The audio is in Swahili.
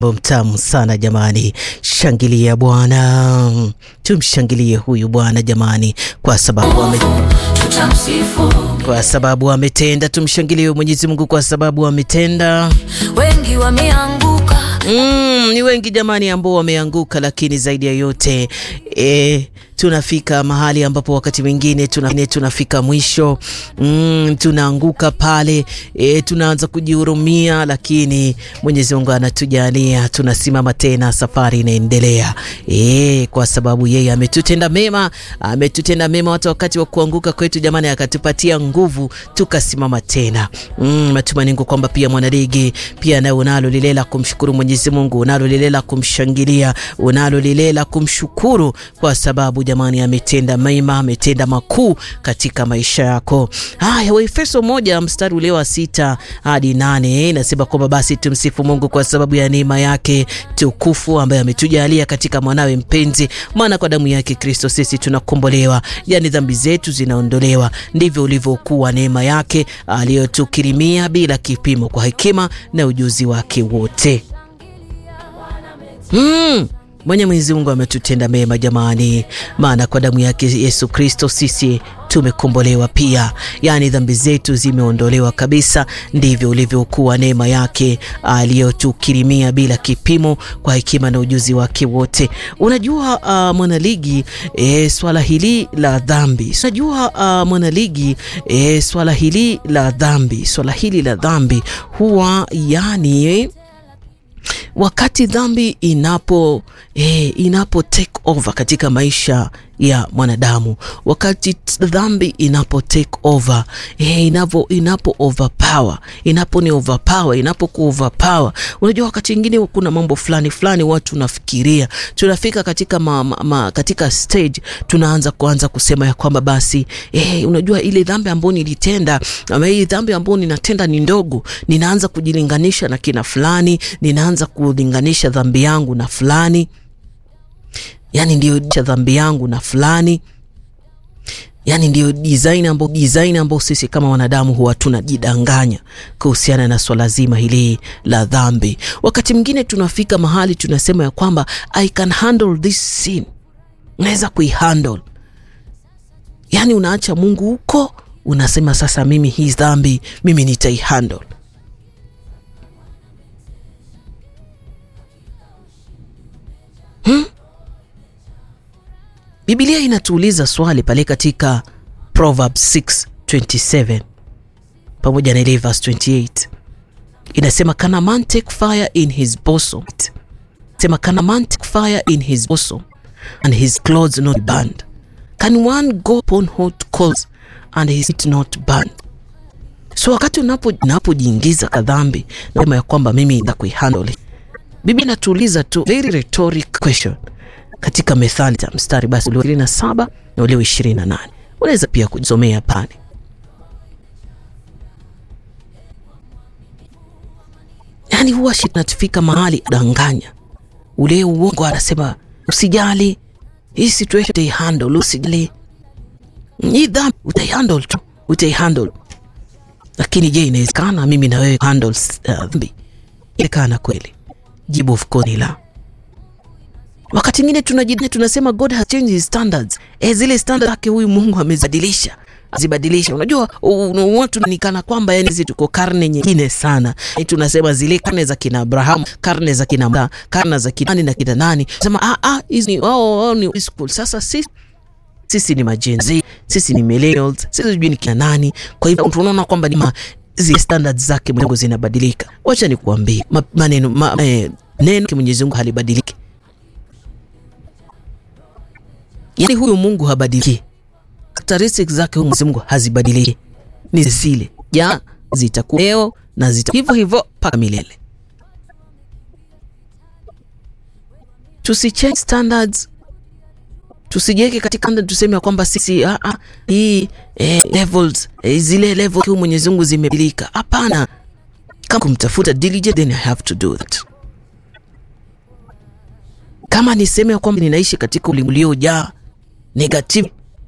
Mtamu sana jamani, shangilia Bwana, tumshangilie huyu Bwana jamani, kwa sababu ame, tutamsifu. kwa sababu ametenda. Tumshangilie Mwenyezi Mungu kwa sababu ametenda. Wengi wameanguka, Mm, ni wengi jamani ambao wameanguka, lakini zaidi ya yote e, tunafika mahali ambapo wakati mwingine tuna, tunafika mwisho mm, tunaanguka pale e, tunaanza kujihurumia, lakini Mwenyezi Mungu anatujalia tunasimama tena, safari inaendelea e, kwa sababu yeye ametutenda mema, ametutenda mema hata wakati wa kuanguka kwetu jamani, akatupatia nguvu tukasimama tena. Mm, matumaini yangu kwamba pia mwanaligi pia nawe unalo lile la kumshukuru Mwenyezi Mungu, unalo lile la kumshangilia, unalo lile la kumshukuru kwa sababu jamani, ametenda mema, ametenda makuu katika maisha yako. Haya, Waefeso moja mstari ule wa sita hadi nane inasema kwamba basi tumsifu Mungu kwa sababu ya neema yake tukufu ambaye ametujalia katika mwanawe mpenzi, maana kwa damu yake Kristo sisi tunakombolewa, yani dhambi zetu zinaondolewa. Ndivyo ulivyokuwa neema yake aliyotukirimia bila kipimo, kwa hekima na ujuzi wake wote. Mm. Mwenye Mwenyezi Mungu ametutenda mema jamani, maana kwa damu yake Yesu Kristo sisi tumekombolewa pia, yaani dhambi zetu zimeondolewa kabisa. Ndivyo ulivyokuwa neema yake aliyotukirimia bila kipimo, kwa hekima na ujuzi wake wote. Unajua uh, mwanaligi e, swala hili la dhambi, unajua uh, mwanaligi e, swala hili la dhambi, swala hili la dhambi huwa yani wakati dhambi inapo eh, inapo take over katika maisha ya mwanadamu, wakati dhambi inapo take over eh, inapo inapo overpower, inapo ni overpower, inapo ku overpower. Unajua, wakati mwingine kuna mambo fulani fulani watu nafikiria, tunafika katika ma, ma, ma, katika stage tunaanza kuanza kusema ya kwamba basi eh, unajua ile dhambi ambayo nilitenda ama hii dhambi ambayo ninatenda ni ndogo, ninaanza kujilinganisha na kina fulani, ninaanza kulinganisha dhambi yangu na fulani yani ndio dhambi yangu na fulani, yani ndio design ambao design ambao sisi kama wanadamu huwa tunajidanganya kuhusiana na swala zima hili la dhambi. Wakati mwingine tunafika mahali tunasema ya kwamba I can handle this sin, naweza kuihandle. Yani unaacha Mungu huko, unasema sasa, mimi hii dhambi mimi nitaihandle. hmm? Biblia inatuuliza swali pale katika Proverbs 6:27 pamoja na ile verse 28 inasema, can a man take fire in his bosom? Sema, can a man take fire in his bosom and his clothes not be burned? Can one go upon hot coals and his feet not burned? So wakati unapojiingiza unapo kadhambi nasema ya kwamba mimi nda kuihandle, Biblia inatuuliza tu very rhetoric question katika Methali ta mstari basi ule ishirini na saba na ule ishirini na nane unaweza pia kujisomea pale. Yaani huwa natufika mahali danganya ule uongo, anasema usijali, hii situation utaihandle, usijali, hii dhambi utaihandle tu, utaihandle. Lakini je, inawezekana mimi na wewe handle dhambi? Uh, inawezekana kweli? Jibu of course ni la. Wakati mwingine tunajidai tunasema God has changed his standards. Eh, zile standards zake huyu Mungu amezibadilisha. Azibadilisha. Unajua watu nikana kwamba yani sisi tuko karne nyingine sana. E, tunasema zile karne za kina Abraham, karne za kina Musa, karne za kina nani na kina nani. Sema ah ah hizi wao wao ni school. Sasa sisi sisi ni majenzi, sisi ni millennials, sisi sijui ni kina nani. Kwa hivyo tunaona kwamba ni zile standards zake Mungu zinabadilika. Wacha nikuambie maneno ma, eh, neno kwa Mwenyezi Mungu halibadiliki. Yaani huyu Mungu habadiliki. Characteristics zake huyu Mwenyezi Mungu hazibadiliki. Ni zile. Ja, zitakuwa leo na zita hivyo hivyo mpaka milele. Tusichange standards. Tusijeke katika standard tuseme kwamba sisi ah ah hii eh, levels eh, zile level huyu Mwenyezi Mungu zimebadilika. Hapana. Kama kumtafuta diligent then I have to do that. Kama niseme kwamba ninaishi katika ulimwengu uliojaa negative